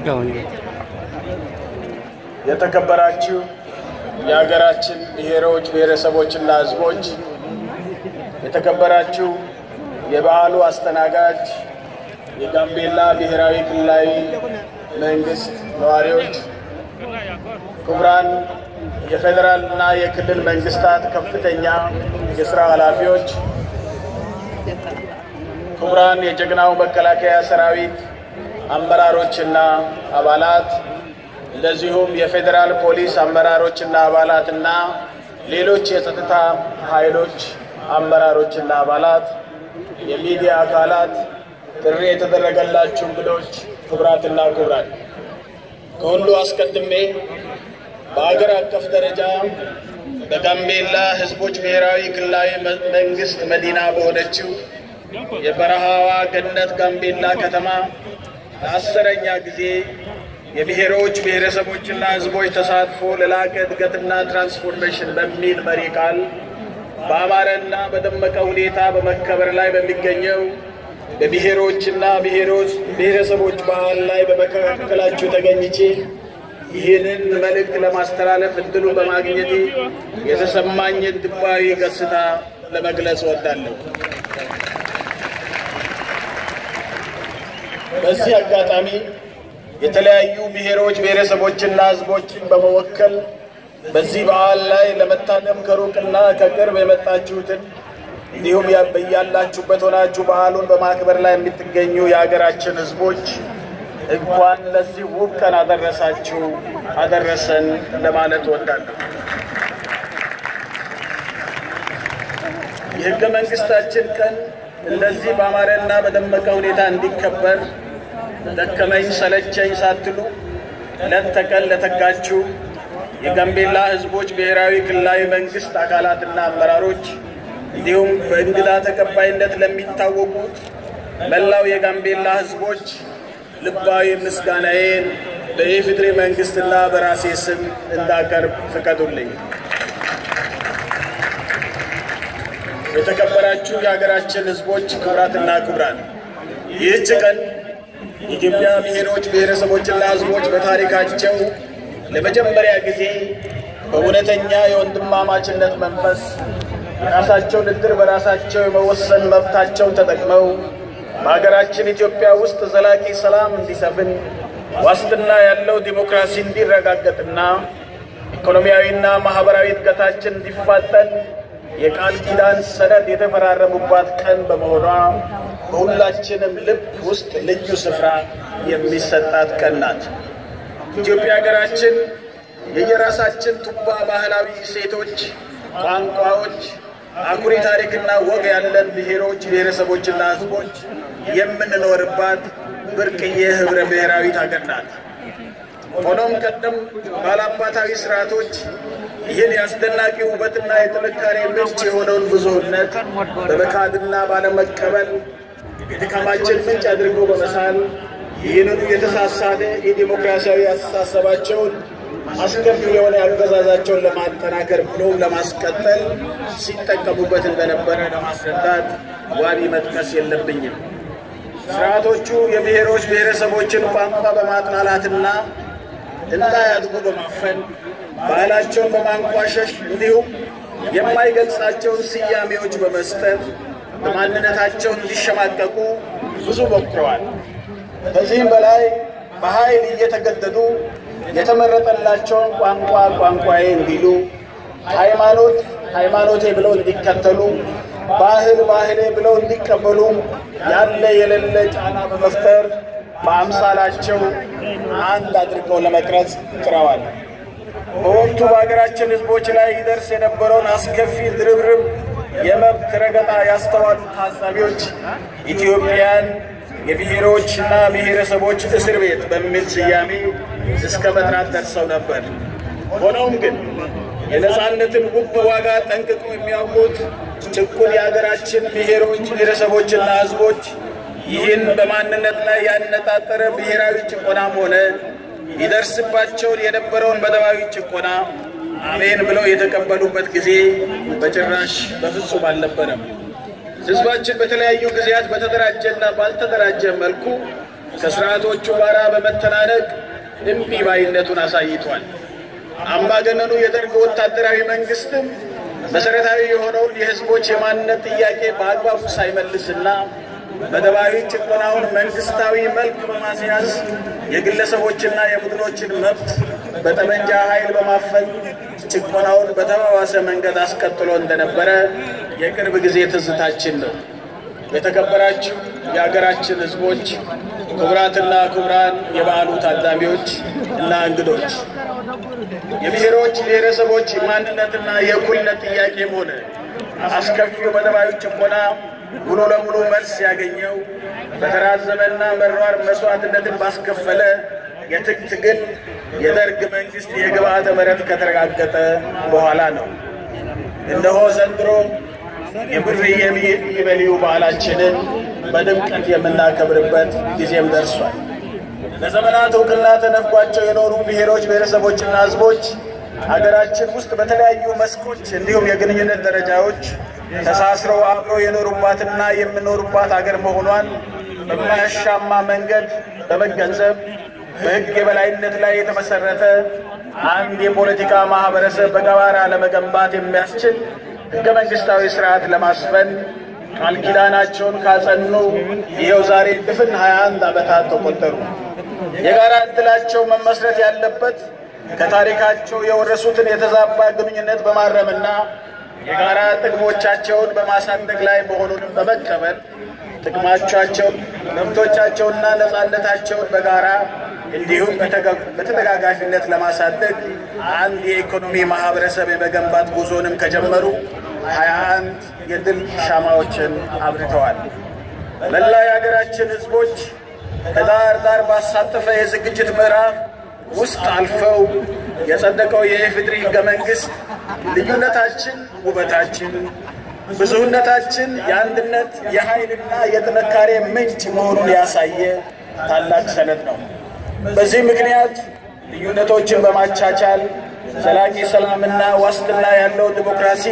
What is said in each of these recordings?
የተከበራችሁ የሀገራችን ብሔሮች ብሔረሰቦችና ሕዝቦች፣ የተከበራችሁ የበዓሉ አስተናጋጅ የጋምቤላ ብሔራዊ ክልላዊ መንግስት ነዋሪዎች፣ ክቡራን የፌዴራል እና የክልል መንግስታት ከፍተኛ የስራ ኃላፊዎች፣ ክቡራን የጀግናው መከላከያ ሰራዊት አመራሮችና አባላት እንደዚሁም የፌዴራል ፖሊስ አመራሮችና አባላትና ሌሎች የጸጥታ ኃይሎች አመራሮችና አባላት፣ የሚዲያ አካላት፣ ጥሪ የተደረገላችሁ እንግዶች፣ ክቡራትና ክቡራን፣ ከሁሉ አስቀድሜ በአገር አቀፍ ደረጃ በጋምቤላ ሕዝቦች ብሔራዊ ክልላዊ መንግስት መዲና በሆነችው የበረሃዋ ገነት ጋምቤላ ከተማ ለአስረኛ ጊዜ የብሔሮች ብሔረሰቦችና ሕዝቦች ተሳትፎ ለላቀ እድገትና ትራንስፎርሜሽን በሚል መሪ ቃል በአማረና በደመቀ ሁኔታ በመከበር ላይ በሚገኘው በብሔሮችና ብሔረሰቦች በዓል ላይ በመካከላችሁ ተገኝቼ ይህንን መልእክት ለማስተላለፍ እድሉን በማግኘቴ የተሰማኝን ልባዊ ገጽታ ለመግለጽ እወዳለሁ። በዚህ አጋጣሚ የተለያዩ ብሔሮች ብሔረሰቦችና ሕዝቦችን በመወከል በዚህ በዓል ላይ ለመታደም ከሩቅና ከቅርብ የመጣችሁትን እንዲሁም በያላችሁበት ሆናችሁ በዓሉን በማክበር ላይ የምትገኙ የሀገራችን ሕዝቦች እንኳን ለዚህ ውብ ቀን አደረሳችሁ አደረሰን ለማለት እወዳለሁ። የሕገ መንግሥታችን ቀን እንደዚህ በአማረና በደመቀ ሁኔታ እንዲከበር ደከመኝ ሰለቸኝ ሳትሉ ሌት ተቀን ለተጋችሁ የጋምቤላ ሕዝቦች ብሔራዊ ክልላዊ መንግስት አካላትና አመራሮች እንዲሁም በእንግዳ ተቀባይነት ለሚታወቁት መላው የጋምቤላ ሕዝቦች ልባዊ ምስጋናዬን በኢፌዴሪ መንግስትና በራሴ ስም እንዳቀርብ ፍቀዱልኝ። የተከበራችሁ የሀገራችን ሕዝቦች ክቡራትና ክቡራን ይህች ቀን የኢትዮጵያ ብሔሮች ብሔረሰቦችና ሕዝቦች በታሪካቸው ለመጀመሪያ ጊዜ በእውነተኛ የወንድማማችነት መንፈስ የራሳቸውን ዕድል በራሳቸው የመወሰን መብታቸውን ተጠቅመው በሀገራችን ኢትዮጵያ ውስጥ ዘላቂ ሰላም እንዲሰፍን ዋስትና ያለው ዲሞክራሲ እንዲረጋገጥና ኢኮኖሚያዊና ማህበራዊ እድገታችን እንዲፋጠን የቃል ኪዳን ሰነድ የተፈራረሙባት ቀን በመሆኗ በሁላችንም ልብ ውስጥ ልዩ ስፍራ የሚሰጣት ቀን ናት። ኢትዮጵያ ሀገራችን የየራሳችን ቱባ ባህላዊ እሴቶች፣ ቋንቋዎች፣ አኩሪ ታሪክና ወግ ያለን ብሔሮች ብሔረሰቦችና ሕዝቦች የምንኖርባት ብርቅዬ ህብረ ብሔራዊት ሀገር ናት። ሆኖም ቀደም ባላባታዊ ስርዓቶች ይህን የአስደናቂ ውበትና የጥንካሬ ምንጭ የሆነውን ብዙህነት በመካድና ባለመቀበል የድካማችን ምንጭ አድርጎ በመሳል ይህንኑ የተሳሳተ የዲሞክራሲያዊ አስተሳሰባቸውን አስከፊ የሆነ አገዛዛቸውን ለማጠናከር ብሎም ለማስቀጠል ሲጠቀሙበት እንደነበረ ለማስረዳት ዋቢ መጥቀስ የለብኝም። ስርዓቶቹ የብሔሮች ብሔረሰቦችን ቋንቋ በማጥላላትና እንዳያድጉ በማፈን ባህላቸውን በማንቋሸሽ እንዲሁም የማይገልጻቸውን ስያሜዎች በመስጠት በማንነታቸው እንዲሸማቀቁ ብዙ ሞክረዋል። ከዚህም በላይ በኃይል እየተገደዱ የተመረጠላቸውን ቋንቋ ቋንቋዬ እንዲሉ፣ ሃይማኖት ሃይማኖቴ ብለው እንዲከተሉ፣ ባህል ባህሌ ብለው እንዲቀበሉ ያለ የሌለ ጫና በመፍጠር በአምሳላቸው አንድ አድርገው ለመቅረጽ ጥረዋል። በወቅቱ በሀገራችን ሕዝቦች ላይ ይደርስ የነበረውን አስከፊ ድርብርብ የመብት ረገጣ ያስተዋሉ ታዛቢዎች ኢትዮጵያን የብሔሮችና ብሔረሰቦች እስር ቤት በሚል ስያሜ እስከ መጥራት ደርሰው ነበር። ሆኖም ግን የነፃነትን ውብ ዋጋ ጠንቅቆ የሚያውቁት ጭቁን የሀገራችን ብሔሮች ብሔረሰቦችና ሕዝቦች ይህን በማንነት ላይ ያነጣጠረ ብሔራዊ ጭቆናም ሆነ ይደርስባቸውን የነበረውን በደባዊ ጭቆና አሜን ብለው የተቀበሉበት ጊዜ በጭራሽ በፍጹም አልነበረም። ህዝባችን በተለያዩ ጊዜያት በተደራጀና ባልተደራጀ መልኩ ከስርዓቶቹ ጋር በመተናነቅ እምቢ ባይነቱን አሳይቷል። አምባገነኑ የደርግ ወታደራዊ መንግስትም መሰረታዊ የሆነውን የህዝቦች የማንነት ጥያቄ በአግባቡ ሳይመልስና መደባዊ ጭቆናውን መንግስታዊ መልክ በማስያዝ የግለሰቦችና የቡድኖችን መብት በጠመንጃ ኃይል በማፈን ጭቆናውን በተባባሰ መንገድ አስቀጥሎ እንደነበረ የቅርብ ጊዜ ትዝታችን ነው። የተከበራችሁ የሀገራችን ህዝቦች፣ ክቡራትና ክቡራን የበዓሉ ታዳሚዎች እና እንግዶች የብሔሮች ብሔረሰቦች ማንነትና የእኩልነት ጥያቄም ሆነ አስከፊው መደባዊ ጭቆና ሙሉ ለሙሉ መልስ ያገኘው በተራዘመና መራር መስዋዕትነትን ባስከፈለ የትጥቅ ትግል የደርግ መንግስት የግብዓተ መሬት ከተረጋገጠ በኋላ ነው። እነሆ ዘንድሮ የብር ኢዮቤልዩ በዓላችንን በድምቀት የምናከብርበት ጊዜም ደርሷል። ለዘመናት እውቅና ተነፍጓቸው የኖሩ ብሔሮች ብሔረሰቦችና ህዝቦች ሀገራችን ውስጥ በተለያዩ መስኮች እንዲሁም የግንኙነት ደረጃዎች ተሳስረው አብረው የኖሩባትና የሚኖሩባት ሀገር መሆኗን በማያሻማ መንገድ በመገንዘብ በሕግ የበላይነት ላይ የተመሰረተ አንድ የፖለቲካ ማህበረሰብ በጋራ ለመገንባት የሚያስችል ሕገ መንግስታዊ ስርዓት ለማስፈን ቃል ኪዳናቸውን ካጸኑ ይኸው ዛሬ ድፍን 21 ዓመታት ተቆጠሩ። የጋራ ዕድላቸው መመስረት ያለበት ከታሪካቸው የወረሱትን የተዛባ ግንኙነት በማረምና የጋራ ጥቅሞቻቸውን በማሳደግ ላይ መሆኑንም በመቀበል ጥቅማቻቸውን፣ መብቶቻቸውንና ነፃነታቸውን በጋራ እንዲሁም በተደጋጋፊነት ለማሳደግ አንድ የኢኮኖሚ ማህበረሰብ የመገንባት ጉዞንም ከጀመሩ ሀያ አንድ የድል ሻማዎችን አብርተዋል። መላ የሀገራችን ህዝቦች ከዳር ዳር ባሳተፈ የዝግጅት ምዕራፍ ውስጥ አልፈው የጸደቀው የኢፌዴሪ ህገ መንግስት ልዩነታችን ውበታችን፣ ብዙህነታችን የአንድነት የኃይልና የጥንካሬ ምንጭ መሆኑን ያሳየ ታላቅ ሰነድ ነው። በዚህ ምክንያት ልዩነቶችን በማቻቻል ዘላቂ ሰላምና ዋስትና ያለው ዲሞክራሲ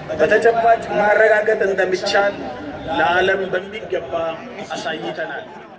በተጨባጭ ማረጋገጥ እንደሚቻል ለዓለም በሚገባ አሳይተናል።